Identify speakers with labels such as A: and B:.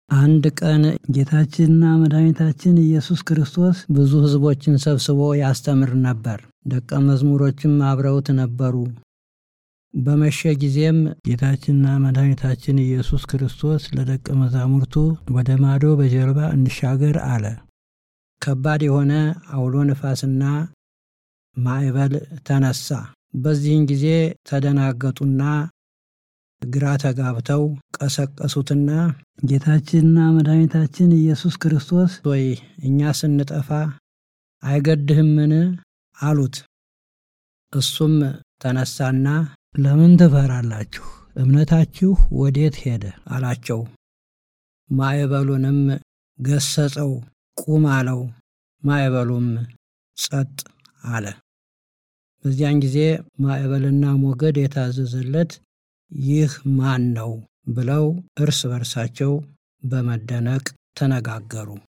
A: አንድ ቀን ጌታችንና መድኃኒታችን ኢየሱስ ክርስቶስ ብዙ ሕዝቦችን ሰብስቦ ያስተምር ነበር። ደቀ መዝሙሮችም አብረውት ነበሩ። በመሸ ጊዜም ጌታችንና መድኃኒታችን ኢየሱስ ክርስቶስ ለደቀ መዛሙርቱ ወደ ማዶ በጀልባ እንሻገር አለ። ከባድ የሆነ አውሎ ነፋስና ማዕበል ተነሳ። በዚህን ጊዜ ተደናገጡና ግራ ተጋብተው ቀሰቀሱትና ጌታችንና መድኃኒታችን ኢየሱስ ክርስቶስ ወይ እኛ ስንጠፋ አይገድህምን? አሉት። እሱም ተነሳና ለምን ትፈራላችሁ? እምነታችሁ ወዴት ሄደ? አላቸው። ማዕበሉንም ገሰጸው፣ ቁም አለው። ማዕበሉም ጸጥ አለ። በዚያን ጊዜ ማዕበልና ሞገድ የታዘዘለት ይህ ማን ነው? ብለው እርስ በርሳቸው በመደነቅ ተነጋገሩ።